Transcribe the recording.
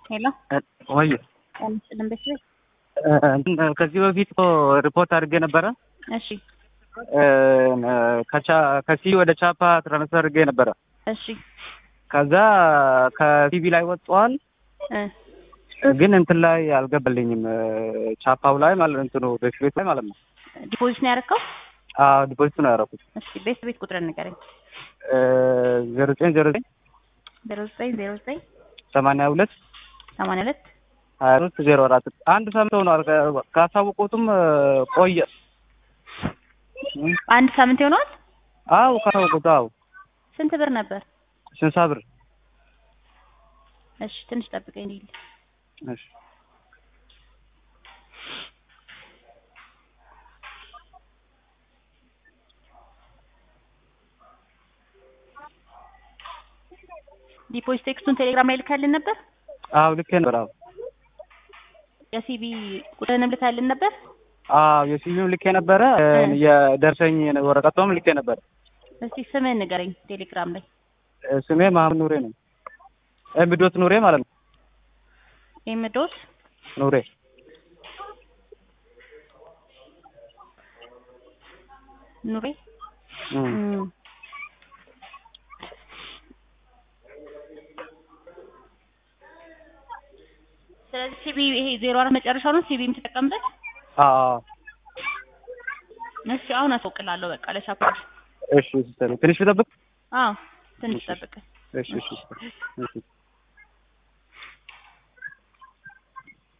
ሄሎ ወይ ቀንስልን በስ ከዚህ በፊት እኮ ሪፖርት አድርጌ ነበረ። እሺ ከሲ ወደ ቻፓ ትራንስፈር አድርጌ ነበረ። እሺ ከዛ ከቲቪ ላይ ወጥቷል፣ እ ግን እንትን ላይ አልገባልኝም። ቻፓው ላይ ማለት እንትኑ ቤት ላይ ማለት ነው። ዲፖዚት ነው ያደረከው? አዎ ዲፖዚት ነው ያደረኩት። እሺ ቤት ቤት ቁጥር ንገረኝ። ዜሮ ዘጠኝ ዜሮ ዘጠኝ ዜሮ ዘጠኝ ዜሮ ዘጠኝ ሰማንያ ሁለት ሰማንያ ሁለት ሀያ ሶስት ዜሮ አራት አንድ ሳምንት ሆኗል። ካሳወቁትም ቆየ። አንድ ሳምንት ይሆነዋል። አዎ ካሳወቁት አዎ ስንት ብር ነበር? ስልሳ ብር እሺ ትንሽ ጠብቀኝ እንዲል እሺ ዲፖዚት ቴክስቱን ቴሌግራም ላይ ልካልን ነበር። አዎ ልኬ ነበር። አዎ የሲቢ ቁጥርንም ልካልን ነበር። አዎ የሲቪም ልኬ ነበረ። የደርሰኝ ወረቀቷም ልኬ ነበረ። እስቲ ስምህን ንገረኝ ቴሌግራም ላይ። ስሜ መሀመድ ኑሬ ነው። ኤምዶት ኑሬ ማለት ነው። ኤምዶት ኑሬ ኑሬ እም። እም። ስለዚህ ሲቢ ይሄ ዜሮ አራት መጨረሻው ነው ሲቢ የምትጠቀምበት። አዎ እሺ አሁን አስወቅላለሁ በቃ ለሻፖች። እሺ ሲስተር ትንሽ ልጠብቅ። አዎ ትንሽ ጠብቅ። እሺ እሺ እሺ